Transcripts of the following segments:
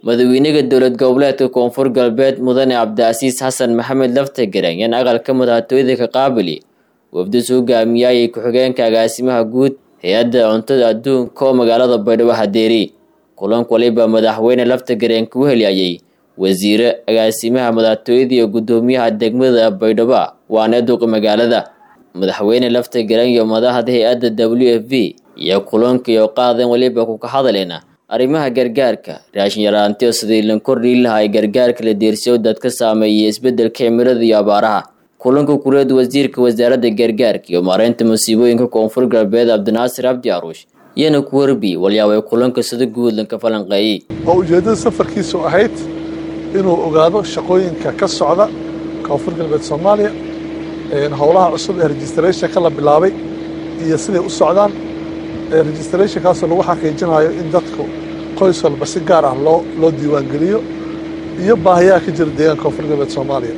madaxweynaha dowlad goboleedka koonfur galbeed mudane cabdicasiis xasan maxamed laftagareen yan aqalka madaxtooyada ka qaabili wafdis hogaamiyayay ku-xigeenka agaasimaha guud hay-adda cuntada adduunka oo magaalada baydhabo hadeeri kulanka waliba madaxweyne laftagareen ku heliyayay wasiire agaasimaha madaxtooyada iyo guddoomiyaha degmada baydhabo waana duqi magaalada madaxweyne laftagareen iyo madaxda hay-adda w f v iyo kulanka iyo qaadan waliba kuka hadaleena arrimaha gargaarka raashin yaraantiyo sidii lan kordhii lahaa gargaarka la deersiyo dadka saameeyay isbedelka cimilada iyo abaaraha kulanka kureed wasiirka wasaaradda gargaarka iyo maareynta masiibooyinka koonfur galbeed cabdinaasir cabdi aruush iyana ku warbi walyaabay kulanka sida guud lanka falanqeeyey oo ujeeddada safarkiisu ahayd inuu ogaado shaqooyinka ka socda koonfur galbeed soomaaliya howlaha cusub ee registrationka la bilaabay iyo siday u socdaan registrationkaasoo lagu xaqiijinayo in dadku qoys walba si gaar ah loo loo diiwaangeliyo iyo baahiyaha ka jira deegaanka koonfur galbeed soomaaliya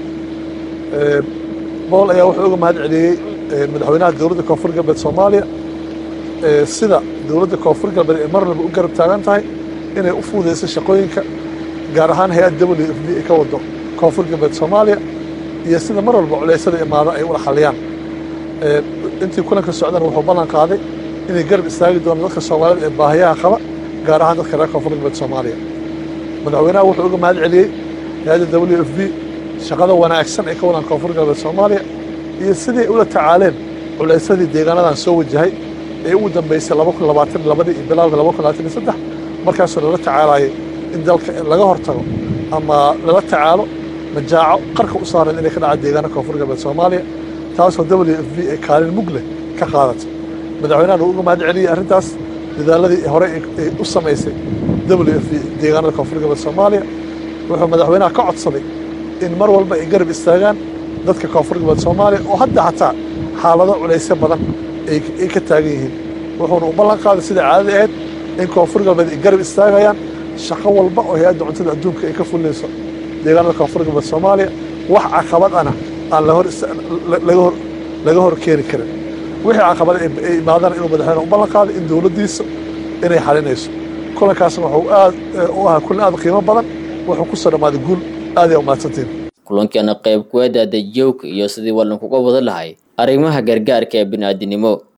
bool ayaa wuxuu uga mahad celiyey madaxweynaha dowladda koonfur galbeed soomaaliya sida dowladda koonfur galbeed ay mar walba u garab taagan tahay inay u fuudeyso shaqooyinka gaar ahaan hay-ad w f b ay ka wado koonfur galbeed soomaaliya iyo sida mar walba culeysada imaado ay ula xaliyaan intii kulanka socdana wuxuu ballan qaaday inay garab istaagi doonaan dadka soomaaliyed ee baahiyaha qaba gaar ahaan dadka reer koonfur galbeed soomaaliya madaxweynaha wuxuu uga mahad celiyey hay-adda w f b shaqada wanaagsan ay ka wadaan koonfur galbeed soomaaliya iyo siday ula tacaaleen culeysadii deegaanadan soo wajahay ee ugu dambeysay laba kun labaatan labadii iyo bilowga laba kun labaatan iyo saddex markaasoo lala tacaalayay in dalka laga hortago ama lala tacaalo majaaco qarka u saaran inay ka dhaca deegaana koonfur galbeed soomaaliya taasoo w f b ay kaalin mug leh ka qaadatay madaxweynahan uu uga mahad celiyey arrintaas dadaaladii hore ay u samaysay w f b deegaanada koonfur galbeed soomaaliya wuxuu madaxweynaha ka codsaday in mar walba ay garab istaagaan dadka koonfur galbeed soomaaliya oo hadda xataa xaalado culaysyo badan ay ka taagan yihiin wuxuuna u ballan qaaday sida caadada ahayd in koonfur galbeed ay garab istaagayaan shaqo walba oo hay-adda cuntada adduunka ay ka fulinayso deegaanada koonfur galbeed soomaaliya wax caqabad ana aan laga hor keeni karin wixii caqabad ay imaadaan inuu madaxweyne u ballan qaaday in dowladdiisa inay xalinayso kulankaasna wuxuu aad u ahaa kulan aad qiimo badan wuxuu ku soo dhammaaday guul aad ay umahadsantiin kulankeena qayb kuweeda dajowka iyo sidii wallan kuga wada lahay arrimaha gargaarka ee bini'aadinimo